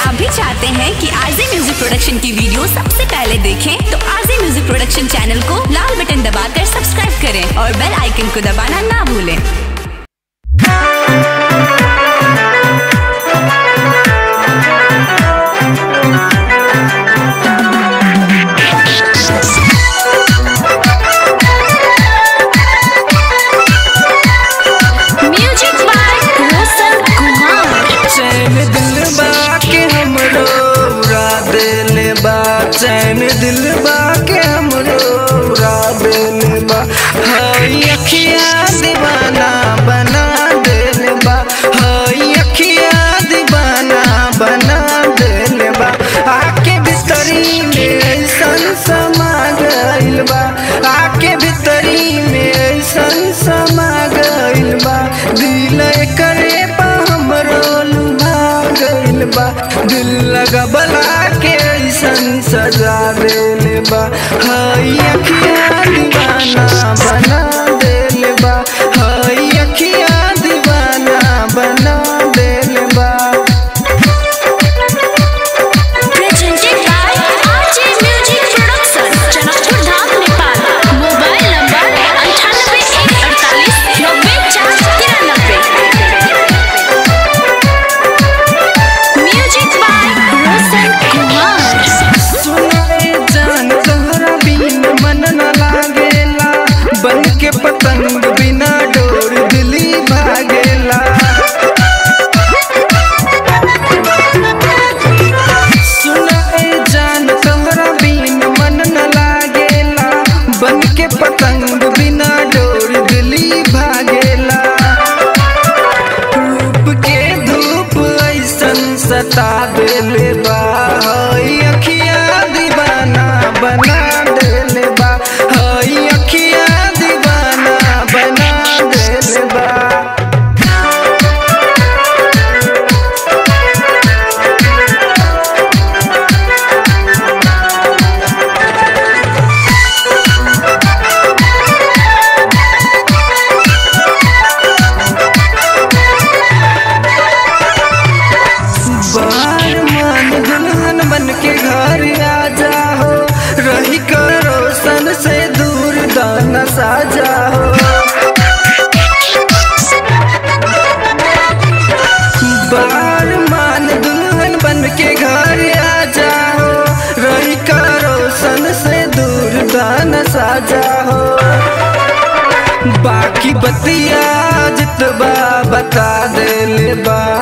आप भी चाहते हैं कि आरजे म्यूजिक प्रोडक्शन की वीडियो सबसे पहले देखें तो आरजे म्यूजिक प्रोडक्शन चैनल को लाल बटन दबाकर सब्सक्राइब करें और बेल आइकन को दबाना ना भूलें म्यूजिक बाय रोशन कुमार चैन दिल के हमरो उड़ा देले बा चैन दिल के हमरो उड़ा देले बा हई अखिया दीवाना बना देले बा हई अखिया दीवाना बना देले बा आके भीतरी में ऐसन समा गइल बा आके भीतरी में ऐसन समा गइल बा दिल करे पा हमरो लुभा गइल बा दिल लगबला के ऐसन सजा देले बा हई अखिया दीवाना बना देले बा हई अखिया दीवाना बना देले बा presented by RJ Music Production, Janakpur Dham, Nepal. Mobile number अंठानबे एक अड़तालीस नब्बे चार तिरानबे म्यूजिक बाय रोशन कुमार सुनाए जान तोहरा बिन मन न लागेला बन के पतंग बिना डोर दिली भागेला सुनाए जान तोहरा बिन मन न लागेला बन के पतंग बिना डोर दिली भागेला रूप के धूप ऐसन सता देले बा हई अखिया दीवाना बना देले बा हई अखिया दीवाना बना देले बा बार मान दुल्हन बन के घर आ जाओ रही कर रोशन से दूर दाना साजा हो बार मान दुल्हन बन के घर आ जाओ रही कर रोशन से दूर दाना साजा हो बाकी बतिया जितबा बता देले बा